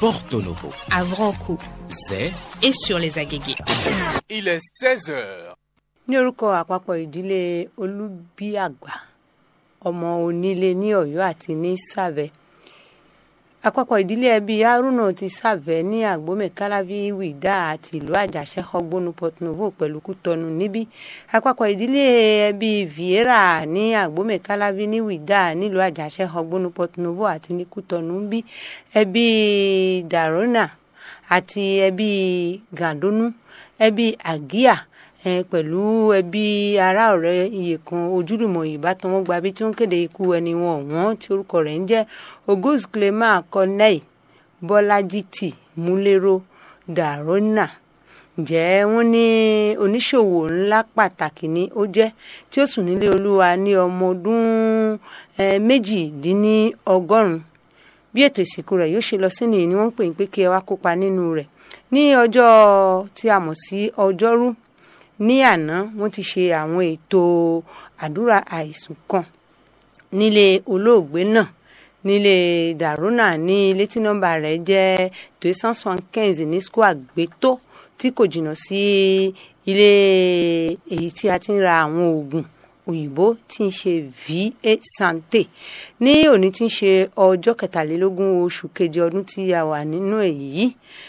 Porto Novo, à Vranco c'est et sur les agégués. Il est 16 heures. ní orúkọ àpapọ̀ ìdílé olúbíàgbà ọmọ onílé ní ọ̀yọ́ àti ní sàvẹ́ àpapọ̀ ìdílé ẹbí haruna ti sàvẹ́ ní àgbómẹ̀ kálábí wìdá àti ìlú àjàṣẹ́ ọgbónú port novo pẹ̀lú kútọ́nù níbí àpapọ̀ ìdílé ẹbí vieira ní àgbómẹ̀ kálábí ní wìdá nílùú àjàṣẹ́ ọgbónú port novo àti ní kútọ́nù níbí ẹbí darona àti ẹbí gàdónú ẹbí àgíà eh, pẹ̀lú ẹbí ará ọ̀rẹ́ iye kan ojúlùmọ̀ ìbátan wọn gba bí tí wọ́n kéde ikú ẹni wọn ọ̀wọ́n tí orúkọ rẹ̀ ń jẹ́ oguz clement corneille bọ́lájítì múlẹ́rọ dàrónà ǹjẹ́ wọ́n ní oníṣòwò ńlá pàtàkì ni ó jẹ́ tí ó sùn nílé olúwa ní ọmọ ọdún eh, méjìdínlọ́gọ́rùn-ún bí ètò ìsìnkú rẹ̀ yóò ṣe lọ sí nìyí ni wọ́n ń pè ń pé kí ẹ wá kópa nínú rẹ̀ ní ọjọ́ tí a mọ̀ sí ọjọ́rú ní àná wọ́n ti ṣe àwọn ètò àdúrà àìsùn kan nílé olóògbé náà nílé dàrúnà ní ilé tí nọ́mbà rẹ̀ jẹ́ deux cent soixante-quinze ní square gbétó tí kò jìnnà sí ilé èyí tí a ti ń ra àwọn oògùn òyìnbó tí ń ṣe va santé ní òní tí ń ṣe ọjọ́ kẹtàlélógún oṣù keje ọdún tí a wà nínú èyí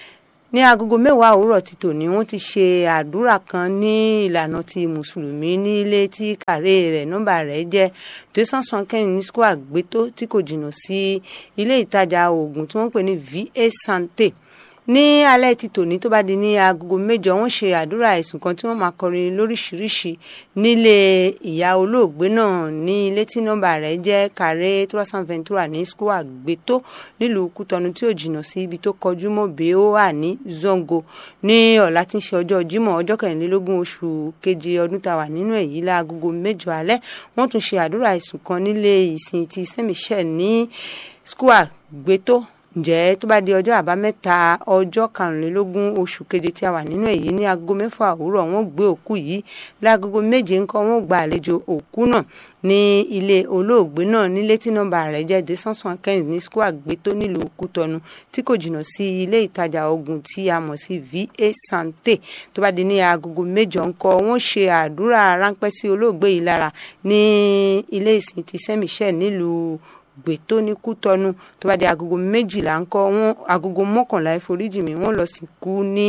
ní agogo mẹ́wàá òwúrọ̀ ti tòní wọ́n ti ṣe àdúrà kan ní ìlànà ti mùsùlùmí nílé tí kàré rẹ̀ nọ́mbà rẹ̀ jẹ́ deux cent soixante-quinze ní square gbétó tí kò jìnnà sí ilé ìtajà oògùn tí wọ́n pè ní va santé ní alẹ́ ti tòní tó bá di ní agogo mẹ́jọ wọ́n ṣe àdúrà ẹ̀sùn kan tí wọ́n máa kọrin lóríṣiríṣi nílé ìyá olóògbé náà ní ilé tí nọ́mbà rẹ̀ jẹ́ kàré trois ventura ní square gbétó nílùú kútọnu tí ò jìnnà sí ibi tó kọjú mọ́ bẹ́ẹ̀ ó wà ní zongo ní ọ̀la tí ń ṣe ọjọ́ jímọ̀ ọjọ́ kẹrìnlélógún oṣù keje ọdún tá a wà nínú èyí láagogo mẹ́jọ alẹ́ wọ́n tún ṣe àdúrà ẹ̀sùn kan nílé ìsìn ti saint michel ní square gbétó ǹjẹ́ tó bá di ọjọ́ àbámẹ́ta ọjọ́ karùnlélógún oṣù keje tí a wà nínú èyí ní aago mẹ́fà òwúrọ̀ wọ́n gbé òkú yìí láagogo méje ńkọ́ wọ́n gba àlejò òkú náà ní ilé olóògbé náà nílé tí nọ́mbà rẹ̀ jẹ́ deux cent soixante-quinze ní square gbétó nílùú kútọnu tí kò jìnnà sí ilé ìtajà oògùn tí a mọ̀ sí va santé tó bá di ní agogo mẹ́jọ ńkọ́ wọ́n ṣe àdúrà ráńpẹ́ sí olóògbé yìí lára ní ilé ìsìn ti saint michel nílùú gbètó ní kútọnu tó bá di agogo méjìlá ńkọ wọn agogo mọ́kànlá ìforíjì mi wọ́n lọ sìnkú ní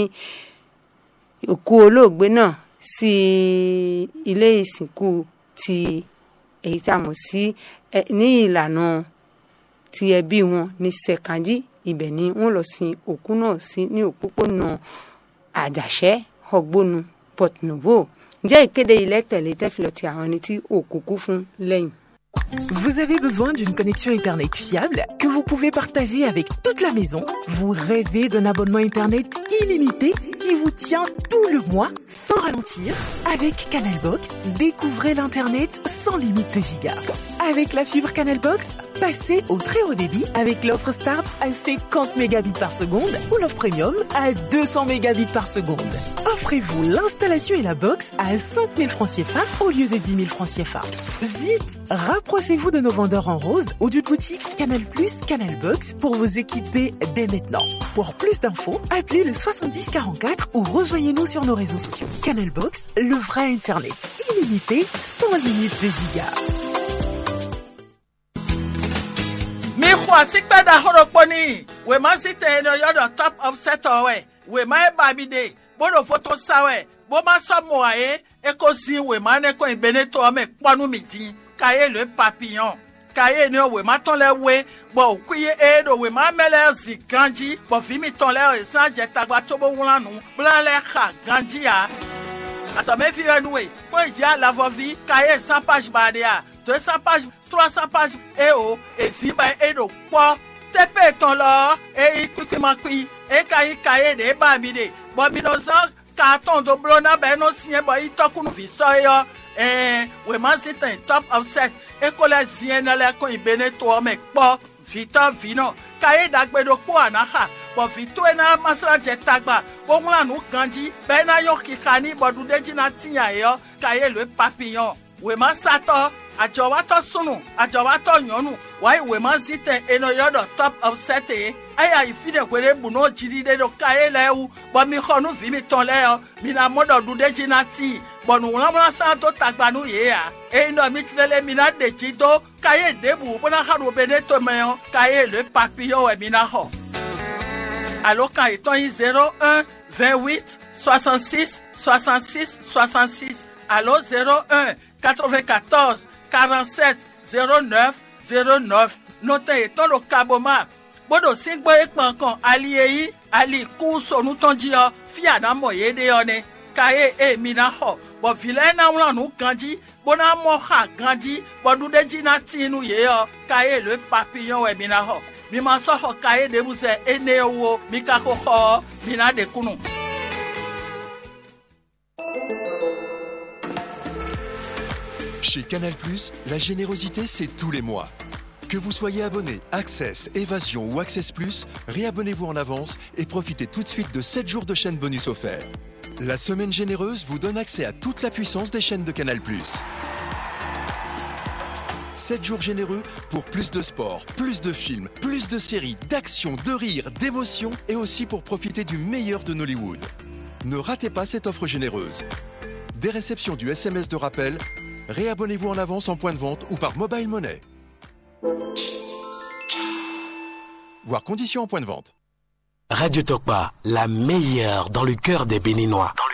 òkú olóògbé náà sí ilé ìsìnkú ti èyí tí a mọ̀ sí ní ìlànà ti ẹbí wọn ní sẹkànjí ibẹ̀ ni wọ́n lọ sin òkú náà sí ní òpópónà àjàṣẹ́ ọgbónu port novo ǹjẹ́ ìkéde ilẹ̀ tẹ̀lé tẹ́fìlọ̀ ti àwọn ẹni tí òkùnkú fún lẹ́yìn. Vous avez besoin d'une connexion Internet fiable que vous pouvez partager avec toute la maison. Vous rêvez d'un abonnement Internet illimité qui vous tient tout le mois sans ralentir. Avec Canalbox, découvrez l'Internet sans limite de gigas. Avec la fibre Canalbox, passez au très haut débit avec l'offre Start à 50 mégabits par seconde ou l'offre Premium à 200 mégabits par seconde. Offrez-vous l'installation et la box à 5000 francs CFA au lieu de 10 000 francs CFA. Vite, rapprochez-vous de nos vendeurs en rose ou d'une boutique Canal Plus, Canal Box pour vous équiper dès maintenant. Pour plus d'infos, appelez le 70 44 ou rejoignez-nous sur nos réseaux sociaux. Canal Box, le vrai Internet illimité sans limite de gigas. mi xɔ asikpe da xɔɖokpo ni wema si te ne yɔdɔ top of setɔ wɛ wema eba mi de boɖo foto sa wɛ boma sɔ mɔa ye eko zi wema ne ko ibe ne to ame kpɔnu mi di ka ye le papillon ka ye ne wema tɔn lɛ we bɔn òkú ye e ɖo wema mɛ lɛ zi ganji bɔn fi mi tɔn lɛ esan dze tagba tso bo wla nu bla lɛ xa ganji ya asɔmefi wɛ nuwe ko idzi alavɔvi ka ye san page ba de ya deux cent pages trois cent pages e o esi ba e ɖo kpɔ teƒe tɔn lɔ eyi kpikpimakpi eka yi ka ye de eba mi de bɔn mi nɔ zɔn carton do blo na bɛ no sie bɔ yi tɔkunu fi sɔ yɔ ɛɛ wema si tɛn top of set eko lɛ zie ne lɛ ko ibe ne toɔ me kpɔ vitɔ vi nɔ ka ye dagbe do kpɔ anaxa bɔn vito na masra dze tagba woŋlɔ nu ganji bɛ na yɔ kika ni bɔdu de dzi na tia yɔ ka ye le papillon wema satɔ adzɔwatɔ sunu adzɔwatɔ nyɔnu wàá ìwé máa ń sí tẹ ẹnu yọ̀dọ̀ top of set ẹ̀ ẹ̀yà ìfidẹ̀gbẹ̀rẹ̀ bùnú jìdí dé do káyé lẹ́wù bọ́ mi xɔnu vi mi tán lẹ́yọ mi na mọ́dọ̀ du dé jìnnà tì bọ̀nù ńlámúlá sáà tó tagbanu yé ya èyí náà mi tilẹ̀ mi na dè tsi tó káyé débù bọ́nà xaru bẹ ne tó mẹ́ yọ káyé lè papillon ẹ̀ mi na xɔ alo ka ìtàn yìí zero un vingt huit soixante six soixante six soixante six alo zero un quatre vingt quatorze quarante sept zero neuf zero neuf nọtẹ ìtàn ló kaboma gbọdọ sí gbọ ìpọn kan ali eyi ali kú sọnù tán jí ọ fi àdámọ yé dé ọ ni káyé èmi náà họ bọ filẹ náà wọn ganjí gbọdọ mọ ha ganjí bọdúndéjì náà tìǹú yé ọ káyé ló papillon ẹ̀mí náà họ mi ma sọ họ káyé débùsẹ ẹnẹ wo mi ká kó họ mi náà dé kunu. Chez Canal+, la générosité, c'est tous les mois. Que vous soyez abonné Access, Évasion ou Access Plus, réabonnez-vous en avance et profitez tout de suite de 7 jours de chaîne bonus offerts. La semaine généreuse vous donne accès à toute la puissance des chaînes de Canal+. 7 jours généreux pour plus de sport, plus de films, plus de séries, d'actions, de rires, d'émotions et aussi pour profiter du meilleur de Nollywood. Ne ratez pas cette offre généreuse. Des réceptions du SMS de rappel, réabonnez-vous en avance en point de vente ou par mobile money. Voir conditions en point de vente. Radio Tokpa, la meilleure dans le cœur des Béninois.